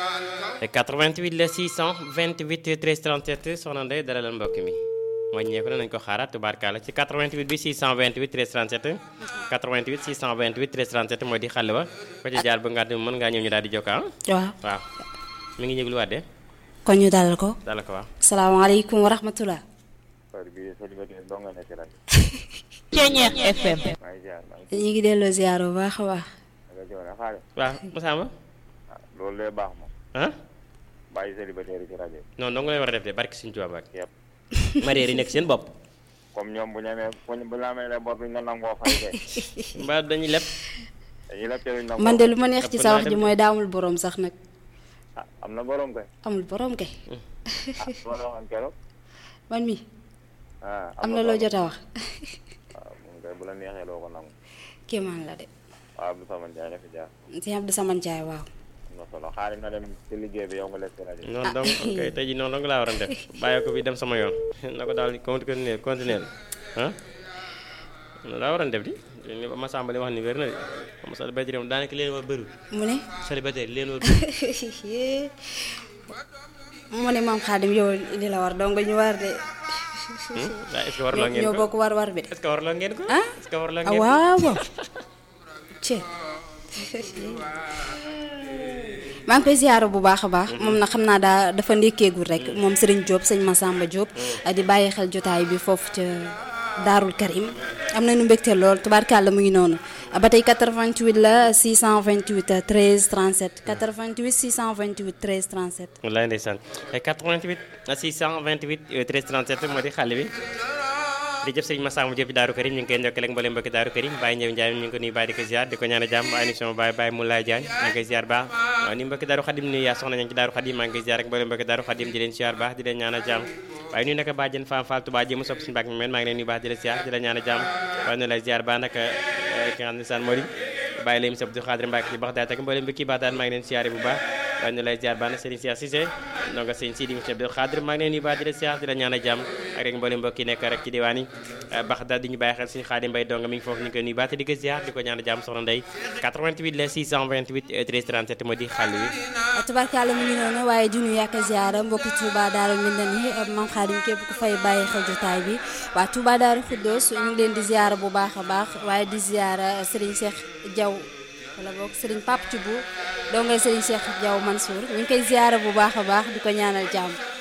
88 la 628 13 37 soxna Ndeye dalal mbokk mi wàññeeku na nañ ko xaaraat tubaarkaala ci 88 bi 628 13 37 88 628 13 37 moo di xàll ba ko ci jaar ba nga xam mën ngaa ñëw ñu daal di jokka waaw waaw mi ngi yëglu waat de kon ñu dalal ko dala ko waaw salaamaaleykum wa rahmatulah. Ceeñeex FM. ñu ngi delloo ziar bu baax a baax. waaw Masamba loolu lay baax moom ah bàyyi célibataire yi ci rajo bi non dong lay war a def de barki suñu tubaab ak yëpp marié yi nekk seen bopp comme ñoom bu ñu amee bu ñu bu ñu amee les bor duñ la nangoo fay kay mbaa dañuy leb dañuy la teewuñ nangoo man de lu ma neex ci ëpp sa naa wax ji dem de. mooy daamul borom sax nag ah am na borom kay amul borom kay ah loolu la waxoon keroog man mi ah am na loo jot a wax waaw moom kay bu la neexee loo ko nangu kéemaan la de waaw Abdou Samane Ndiaye na fi jaar si Abdou Samane Ndiaye waaw. am na solo xaarim na dem ci liggéey bi yow nga lekk ci rajo bi noonu donc ok tey jii noonu dong laa war a def bàyyi ko fi dem sama yoon na ko daal continuer continuer ah noonu laa war a def di li ma Samba li wax ni wér na de xam nga célibataire moom daanaka leen war bëriwul mu ne célibataire leen war bëriwul mu ne maam Xaadim yow li la war dong ñu war de. waaye est-ce que warloo ngeen ñoo ko bokk war war bi de. est-ce que warloo ngeen ko ah est-ce que warloo ah ngeen ko waaw waaw. ci maa ngi koy ziyaara bu baax a baax moom na xam naa daa dafa ndékkeegul rek moom Serigne Diop sëñ Massamba Diop di bàyyi xel jotaay bi foofu ca Daarul Karim am nañu mbégte lool tubaarkàlla mu ngi noonu ba tey 88 la 628 13 37 88 628 13 37 wallaay ndeysaan 88 628 13 37 moo di xale bi di jëf sëñ Massamba Diop Daaru Karim ñu ngi koy ndokkale ak mboolem mbokki Daaru Karim Baye Ndiaye Ndiaye ñu ngi ko nuyu Baye di ko ziar di ko ñaan jàmm ay émission Baye Baye Moulay Diagne maa ngi koy ziar baax waaw ni mbokki Daaru Xadim nuyu yaa soxna ña ngi ci Daaru Xadim maa ngi koy ziar ak mboolem mbokki Daaru Xadim di leen ziar baax di leen ñaan jàmm waaye nuyu naka bàjjen Fam Fall Touba ji mu sopp suñu bàkk mi men maa ngi leen nuyu baax di leen ziar di leen ñaan jàmm waaye nu lay ziar baax naka ki nga xam ne saan moo di bàyyi lay musab du xaadir Mbàkke ci Baxdaad ak mboolem mbokki Baxdaad maa ngi leen ziar bu baax waaye nu lay ziar baax na Serigne Cheikh Cissé donc sëñ Sidi musab du xaadir maa ngi leen nuyu baax di leen ziar di leen ñaan jàmm ak rek mboolem mbokki nekk rek ci diwaan yi Baxdaad di ñu bàyyi xel suñu Xaadim Mbay donga mi ngi foofu ñu ngi koy nuyu baax te di ko ziar di ko ñaan jàmm soxna Ndey 88 la 628 13 37 moo di xàll wi tubaarkàlla mu ngi noonu waaye di nuyu ak ziara mbokki Touba Daaru Mindan yi maam Xaadim képp ku fay bàyyi xel jotaay bi waa Touba Daaru Xuddoos ñu ngi leen di ziara bu baax a baax waaye di ziara Serigne Cheikh Diaw wala boog Serigne Pape Thioubou doo ngay Serigne Cheikh Diaw Mansour ñu ngi koy ziara bu baax a baax di ko ñaanal jàmm